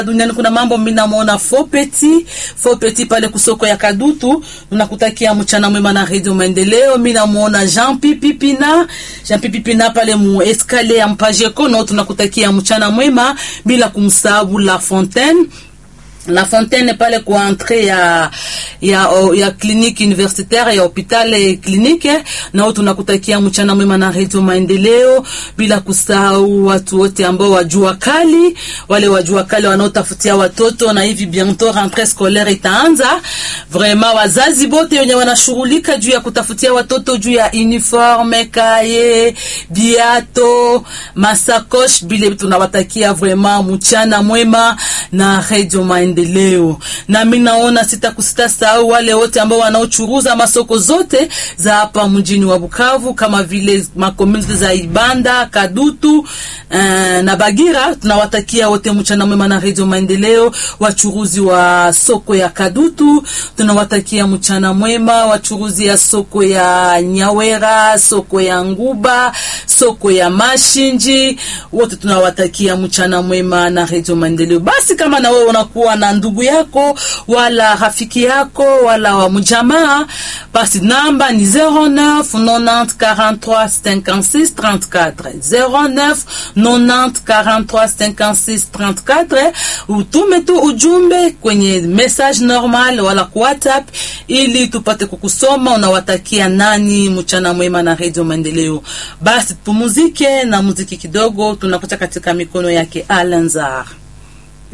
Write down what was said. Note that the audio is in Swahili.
duniani kuna mambo mimi namuona Fopeti Fopeti pale kusoko ya Kadutu, tunakutakia mchana mwema na Radio Maendeleo. Mimi namuona Jean Pipi Pina Jean Pipi Pina pale mu escalier ya Mpaje Kono, tunakutakia mchana mwema bila kumsahabu La Fontaine La Fontaine pale kwa entrée ya ya ya clinique universitaire ya hospitali clinique, nao tunakutakia mchana mwema na Radio Maendeleo, bila kusahau watu wote ambao wajua kali, wale wajua kali wanaotafutia watoto, na hivi bientôt rentrée scolaire itaanza. Vraiment wazazi bote wenye wanashughulika juu ya kutafutia watoto juu ya uniforme, kaye, biato, masakosh, bile tunawatakia vraiment mchana mwema na Radio Maendeleo maendeleo. Na mimi naona sitakusita sahau wale wote ambao wanaochuruza masoko zote za hapa mjini wa Bukavu kama vile makomuniti za Ibanda, Kadutu uh, na Bagira. Tunawatakia wote mchana mwema na Radio Maendeleo. Wachuruzi wa soko ya Kadutu tunawatakia mchana mwema. Wachuruzi ya soko ya Nyawera, soko ya Nguba, soko ya Mashinji, wote tunawatakia mchana mwema na Radio Maendeleo. Basi kama na wewe unakuwa na ndugu yako wala rafiki yako wala wa mjamaa, basi namba ni 09 90 43 56 34 09 90 43 56 34. Utume tu ujumbe kwenye message normal wala kwa WhatsApp ili tupate kukusoma. Unawatakia nani mchana mwema na Radio Maendeleo. Basi tupumuzike na muziki kidogo, tunakuta katika mikono yake Alanzar.